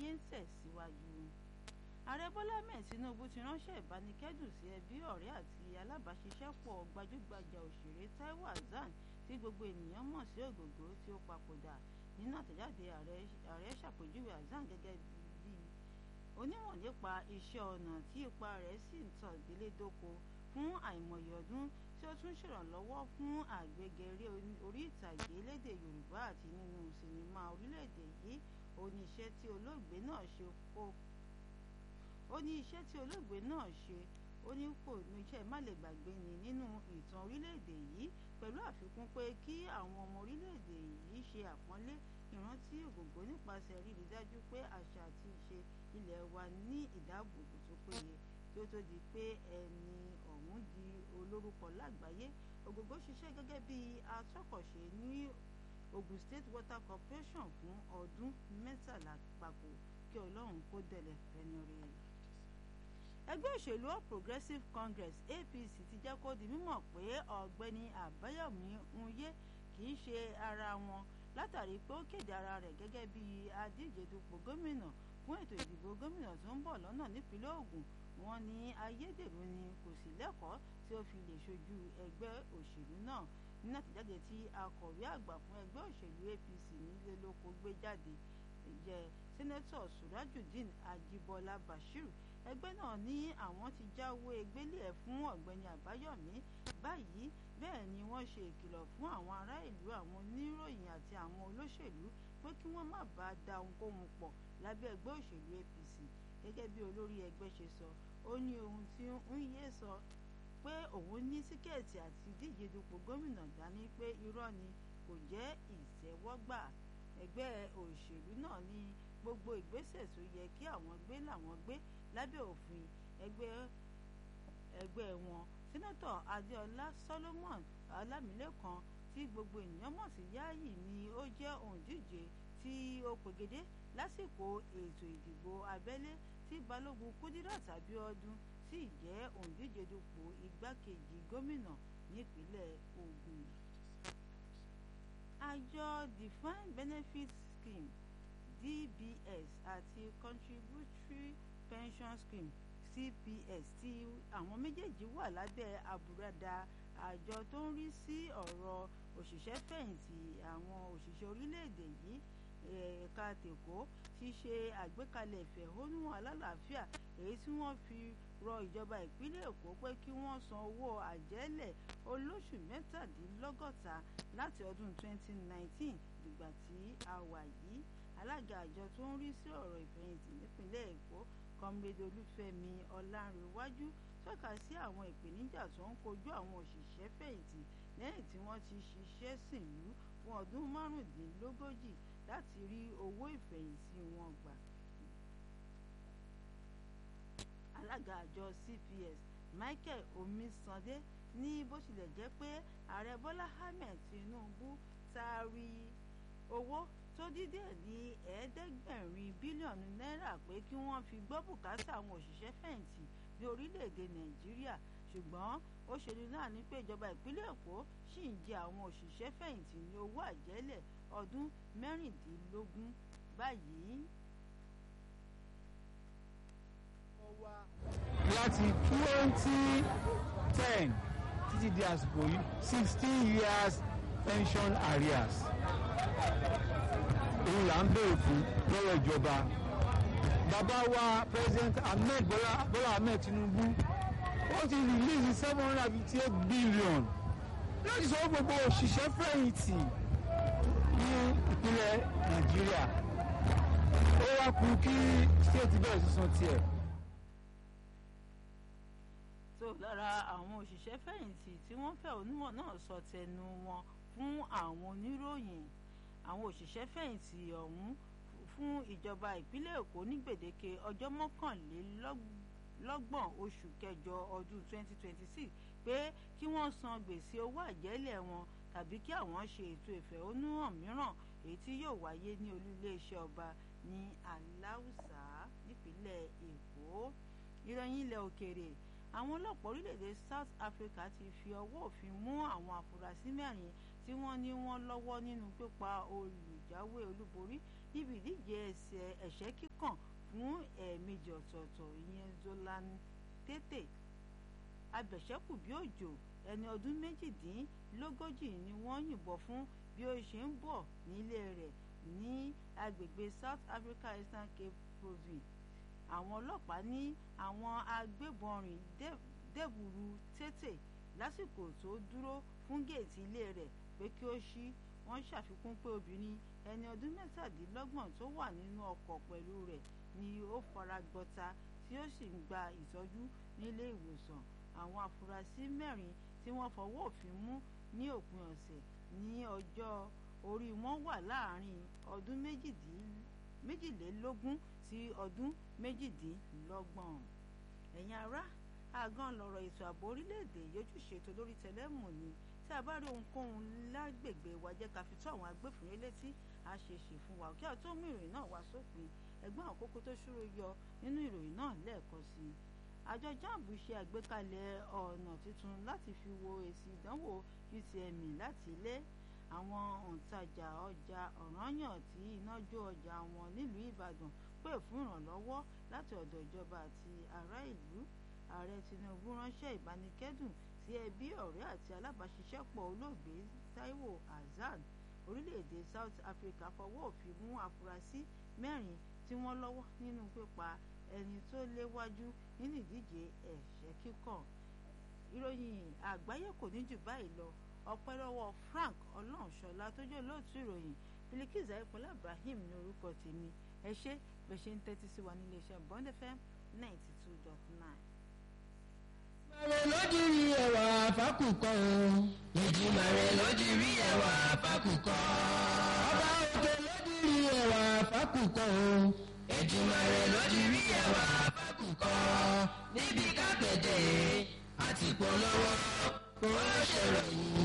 ń tẹ̀síwájú ààrẹ bọ́lá mẹ́ẹ̀ tinubu ti ránṣẹ́ ìbánikẹ́dùn sí ẹbí ọ̀rẹ́ àti alábàáṣiṣẹ́pọ̀ gbajúgbajà òṣèré taiwo hasan tí gbogbo ènìyàn mọ̀ sí ògògó tí ó papòdà nínú àtẹ̀jáde ààrẹ ṣàpèjúwe hasan gẹ́gẹ́ bí onímọ̀ nípa iṣẹ́ ọnà tí ipa rẹ̀ sì ń tàn délé dóko fún àìmọye ọdún tí ó tún ṣèrànlọ́wọ́ fún àgbégẹrẹ orí ìtàgé lédè yorùbá àti nínú sinimá orílẹ̀-èdè yìí ó ní iṣẹ́ tí olóògbé náà ṣe kó ó ní iṣẹ́ tí olóògbé náà ṣe ó ní kò ní iṣẹ́ má lè gbàgbé ni nínú ìtàn orílẹ̀-èdè yìí pẹ̀lú àfikún pé kí àwọn ọmọ orílẹ̀-èdè yìí ṣe àpọ́nlé ìrántí ògògbó nípasẹ̀ rírí dájú pé àṣà àti ìṣe ilẹ̀ wa ní ìdáàbòbò tó péye kí ó tó di pé ẹni ọ̀hún di olórúkọ lágbàáyé ògògbó ṣiṣẹ́ gẹ́gẹ́ bí atọ́kọ̀ṣe ní Ogun State Water Corporation fún ọdún mẹ́tàlá papọ̀ kí ọlọ́run kó dẹ̀lẹ̀ fẹ́ni rẹ̀ ẹgbẹ́ òṣèlú All Progressives Congress APC ti jẹ́ kó di mímọ̀ pé ọ̀gbẹ́ni Àbáyọ̀mí Nwye kì í ṣe ara wọn látàrí pé ó kéde ara rẹ̀ gẹ́gẹ́ bí adíje dupò gómìnà fún ètò ìdìbò gómìnà tó ń bọ̀ lọ́nà nípínlẹ̀ Ògùn wọ́n ní ayédèrú ni kò sí lẹ́kọ̀ọ́ tí ó fi lè ṣojú ẹgbẹ́ òṣèlú náà nínú àtẹ̀jáde tí akọ̀wé àgbà fún ẹgbẹ́ òṣèlú APC nílé lóko gbé jáde jẹ́ sẹ́nẹ́tọ̀ Surajudeen Ajibola Bashiru ẹgbẹ́ náà ní àwọn ti jáwé gbélé ẹ̀ fún ọ̀gbẹ́ni Àbáyọ̀mí báyìí bẹ́ẹ̀ ni wọ́n ṣe ìkìlọ̀ fún àwọn ará ìlú àwọn oníròyìn àti àwọn olóṣèlú pé kí wọ́n má bàa da ohunkóhun pọ̀ lábẹ́ ẹgbẹ́ òṣèlú APC gẹ́gẹ́ bí olórí ẹgbẹ́ ṣe sọ ó ní ohun tí ń yé sọ pé òun ní tíkẹ́ẹ̀tì àti díje dupò gómìnà dání pé irọ́ ni kò jẹ́ ìtẹ́wọ́gbà ẹgbẹ́ òṣèlú náà ní gbogbo ìgbésẹ̀ tó yẹ kí àwọn gbé làwọn gbé lábẹ́ òfin ẹgbẹ́ ẹgbẹ́ wọn sẹ́nẹ́tọ̀ adéọlá solomon ọlámilẹ́kan tí gbogbo ènìyàn mọ̀ sí yáàyì ni ó jẹ́ òǹdíje tí ó pegedé lásìkò ètò ìdìbò abẹ́lé tí balógun kudirat abiodun sì jẹ́ òǹdíje dupò igbákejì gómìnà nípínlẹ̀ ògùn. àjọ defined benefit scheme dbs àti contributory pension scheme cps tí àwọn méjèèjì wà lábẹ́ àbúradà àjọ tó ń rí sí ọ̀rọ̀ òṣìṣẹ́ fẹ̀yìntì àwọn òṣìṣẹ́ orílẹ̀-èdè yìí ẹ̀ka tèkó ti ṣe àgbékalẹ̀ ìfẹ̀hónúhàn alálàáfíà èyí tí wọ́n fi rọ ìjọba ìpínlẹ̀ èkó pé kí wọ́n san owó àjẹ́lẹ̀ olóṣù mẹ́tàdínlọ́gọ́ta láti ọdún 2019 dìgbà tí a wà yìí alága àjọ tó ń rí sí ọ̀rọ̀ ìfẹ̀yìntì nípínlẹ̀ èkó kọ́mrẹ́dẹ́ olúfẹ́mi ọlárẹ̀wájú tọ́ka sí àwọn ìpèníjà tó ń kojú àwọn òṣìṣẹ́ fẹ̀yìntì lẹ́yìn tí wọ́n ti ṣiṣẹ́ sìnlú fún ọdún márùndínlógójì láti rí owó ìfẹ̀yìntì wọn gbà. alága àjọ cps michael omisande ní bó tilẹ̀ jẹ́ pé ààrẹ bọ́lá ahmed tinubu taari owó tó dídé ní ẹ̀ẹ́dẹ́gbẹ̀rin bílíọ̀nù náírà pé kí wọ́n fi gbọ́ bùkátà àwọn òṣìṣẹ́ fẹ̀yìntì ní orílẹ̀-èdè nàìjíríà ṣùgbọ́n ó ṣèlú náà ní pé ìjọba ìpínlẹ̀ èkó ṣì ń jẹ àwọn òṣìṣẹ́ fẹ̀yìntì ní owó àjẹ́lẹ̀ ọdún mẹ́rìndínlógún báyìí. láti twenty ten títí di àsìkò yìí sixteen years pension arrears òun là ń béèrè fún lọ́wọ́ ìjọba bàbá wa president ahmed bola bola ahmed tinubu ó ti release seven hundred and fifty eight billion láti sọ gbogbo òṣìṣẹ́ fẹ̀yìntì ní ìpínlẹ̀ nàìjíríà ó wá kú kí state bẹ̀rẹ̀ sísan tiẹ̀. tó lára àwọn òṣìṣẹ́ fẹ̀yìntì tí wọ́n fẹ̀hónúhàn náà sọ tẹnu wọn fún àwọn oníròyìn àwọn òṣìṣẹ́ fẹ̀yìntì ọ̀hún fún ìjọba ìpínlẹ̀ èkó ní gbèdéke ọjọ́ mọ́kànlélọ́gbọ̀n oṣù kẹjọ ọdún 2026 pé kí wọ́n san gbèsè owó àjẹ́lẹ̀ wọn tàbí kí àwọn ṣe ètò ìfẹ̀hónúhàn mìíràn èyí tí yóò wáyé ní olú iléeṣẹ́ ọba ní aláùsá nípínlẹ̀ èkó ìròyìn ilẹ̀ òkèèrè àwọn ọlọ́pàá orílẹ̀-èdè South Africa ti fi ọwọ́ òfin mú àwọn afurasí mẹ́rin tí wọ́n ní wọ́n lọ́wọ́ nínú pípa olùjáwé olúborí ibi ìdíje ẹsẹ̀ ẹ̀ṣẹ́ kíkàn fún ẹ̀ẹ̀mejì ọ̀tọ̀ọ̀tọ̀ ìyẹn Zolan Tete abẹ̀ṣẹ́kù bí òjò ẹni ọdún méjìdínlógójì ni wọ́n yìnbọn fún bí ó ṣe ń bọ̀ nílé rẹ̀ ní agbègbè South Africa Eastern Cape Province àwọn ọlọ́pàá ní àwọn agbébọn rìn dẹ́bùrú Tete lásìkò tó dúró fún géètì ilé rẹ̀ pé kí ó ṣí wọ́n ṣàfikún pé obìnrin ẹni ọdún mẹ́tàdínlọ́gbọ̀n tó wà nínú ọkọ̀ pẹ̀lú rẹ̀ ni ó fara gbọta tí ó sì ń gba ìtọ́jú nílé ìwòsàn àwọn afurasí mẹ́rin tí wọ́n fọwọ́ òfin mú ní òpin ọ̀sẹ̀ ní ọjọ́ orí wọn wà láàárín ọdún méjìlélógún sí ọdún méjìdínlọ́gbọ̀n ẹ̀yin ará àgàn lọ̀rọ̀ ètò ààbò orílẹ̀-èdè yójúṣe tó lórí tẹlẹ́mù ni tí a bá rí ohunkóhun lágbègbè wa jẹ́ ká fi tó àwọn agbófinró létí a ṣe ṣe fún wa kí a tó mú ìròyìn náà wá sópin ẹgbọ́n àkókò tó ṣúró yọ nínú ìròyìn náà lẹ́ẹ̀kan sí i àjọ jamb ṣe àgbékalẹ̀ ọ̀nà tuntun láti fi wo èsì ìdánwò UTME láti ilé àwọn òǹtajà ọjà ọ̀ranyàn tí iná jó ọjà wọn nílùú Ìbàdàn pè fún ìrànlọ́wọ́ láti ọ̀dọ̀ ìjọba àti ará ìlú ààrẹ Tinubu ránṣẹ́ ìbánikẹ́dùn sí ẹbí ọ̀rẹ́ àti alábàáṣiṣẹ́pọ̀ olóògbé Taiwo Hassan orílẹ̀-èdè South Africa fọwọ́ òfin mú afurasí mẹ́rin tí wọ́n lọ́wọ́ nínú pípa ẹni tó léwájú nínú ìdíje ẹ̀ṣẹ́ kíkàn ìròyìn àgbáyé kò ní jù báyìí lọ ọpẹ́ lọ́wọ́ Frank Ọlọ́runṣọlá tó jẹ́ olóòtú ìròyìn Bilikiza Ayọ̀pọ̀lá Ibrahim ní orúkọ tèmi ẹ ṣé bẹ́ẹ̀ ṣe ń tẹ́tí sí wa nílé iṣẹ́ Bond FM ninety two dot nine. Màrè lójú rí ẹwà fákùkọ o. Ìjìmàrè lójú rí ẹwà fákùkọ. Ọba òkè lójú rí ẹwà fákùkọ o. Ìjìmàrè lójú rí ẹwà fákùkọ. Níbi kápẹ́tẹ̀ àti polówó kò ṣèròyìn